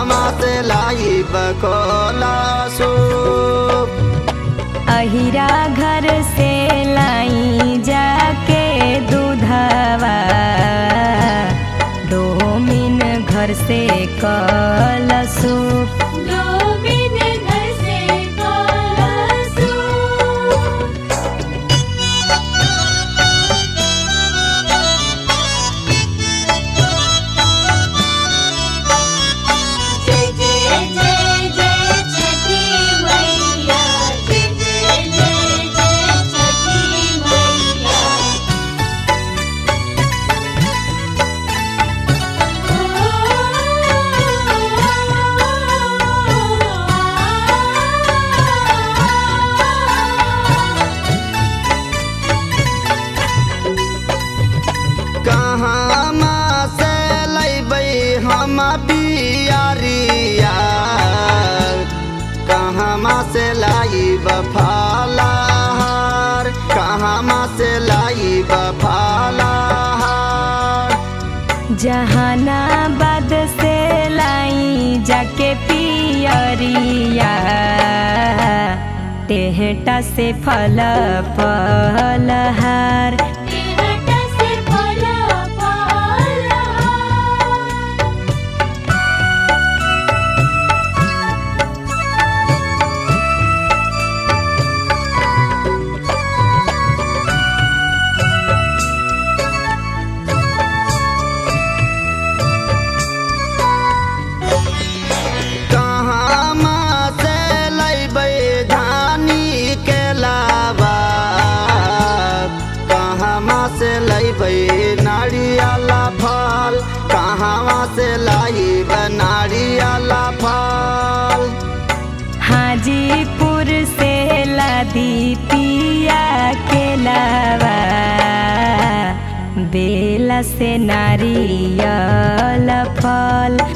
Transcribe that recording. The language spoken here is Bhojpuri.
कहमा से लाई बकोला सूप अहिरा घर से लाई जाके दूधवा डोमिन घर से कल सूप डोमिन घर से कलसू जय जय जय जय छठी मैया जय जय जय जय छठी मैया कहमा से लैबै हम बियारिया कहमा से लाइब फलाहार कहमा से लाइब फलाहार जहानाबाद से लाई जाके पियरिया टेहटा से फल फलहार हट से फल फल कहमा से लैबै धानी के लावा कहमा से लैबै नारियला फल कहवा से लाइब नारियला फल हाजीपुर से लादी पिया के लावा बेला से नारियल फल